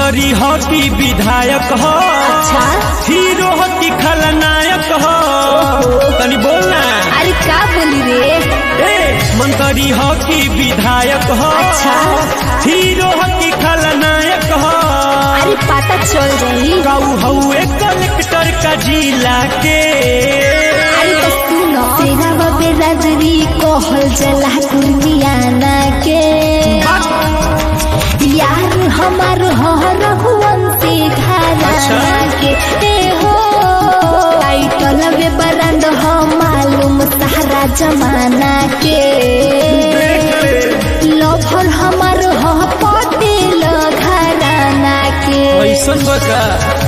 मंत्री हो कि विधायक हो अच्छा हीरो हो कि खलनायक हो तनी बोलना अरे का बोली रे ए मंत्री हो कि विधायक हो अच्छा हीरो हो कि खलनायक हो अरे पता चल रही गौ हउए कलेक्टर का जिला के अरे तो सुनो सेना बबे राजरी कहल जला कुर्मियाना के यार हमार हो रघुवंशी घराना अच्छा। के ए हो टाइटल बे बरंद हो मालूम सारा जमाना के लफर हमार हो पटेल घराना के ऐसन बका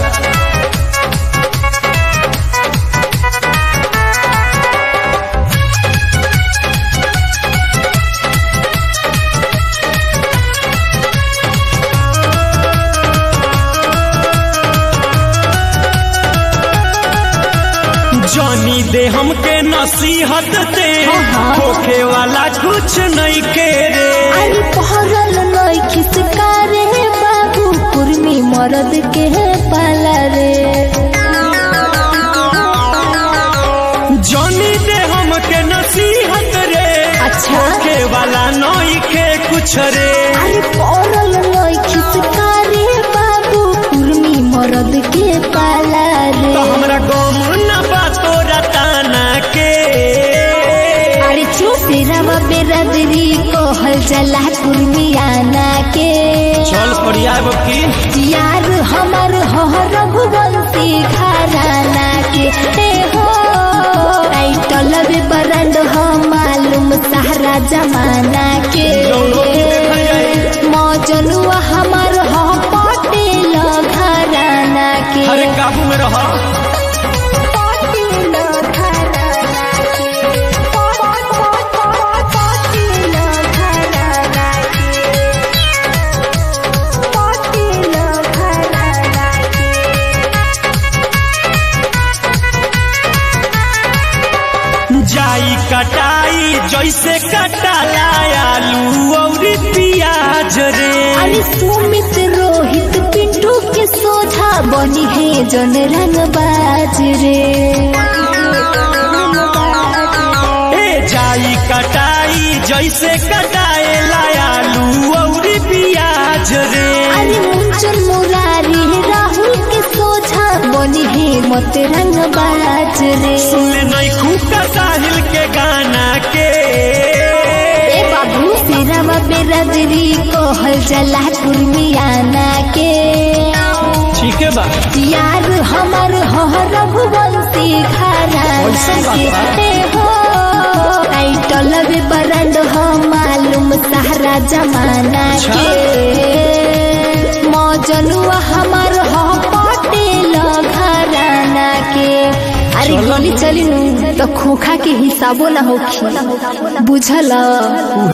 जानी दे हमके नसीहत दे हाँ, हाँ। होखे वाला कुछ नहीं के रे अरे पहरल नई खिसकारे बाबू कुर्मी मरद के पाला रे जानी दे हमके नसीहत रे अच्छा। होखे वाला नहीं के कुछ रे अरे पहरल नई खिसकारे बाबू कुर्मी मरद के पाला रे तो हमरा गम न बा तोरा ताना के अरे चुप तेरा बेरादरी कहल जला कुर्मियाना के चल फरियाब की यार हमार हो रघुवंशी घराना के ए हो टाइटल बे बरंड हो मालूम सारा जमाना के मौजनुआ हमार हो पटेल घराना के अरे काबू में रह पटेल घराना के पटेल घराना के पटेल घराना के जाई कटाई जैसे कटाला आलू और प्याज रे अरे सुमित रोहित पिंटू के सोझा बनी है जन रंग बाज रे ए जाई कटाई जैसे कटाए आलू और प्याज रे अरे मुंचन मुरारी राहुल के सोझा बनी है मत रंग बाज रे सुन नहीं खूटा साहिल के गाना के ए बाबू तेरा बेरादरी कहल जला कुर्मियाना के ठीक है बा यार हमार हो रघुवंशी घराना ऐसन बात के बा? ए हो टाइटल बे बरंड हो मालूम सारा जमाना अच्छा। के मौजनुआ हमार हो पटेल घराना के अरे चलो। गोली चली नु तो खोखा के हिसाबो ना होखी बुझल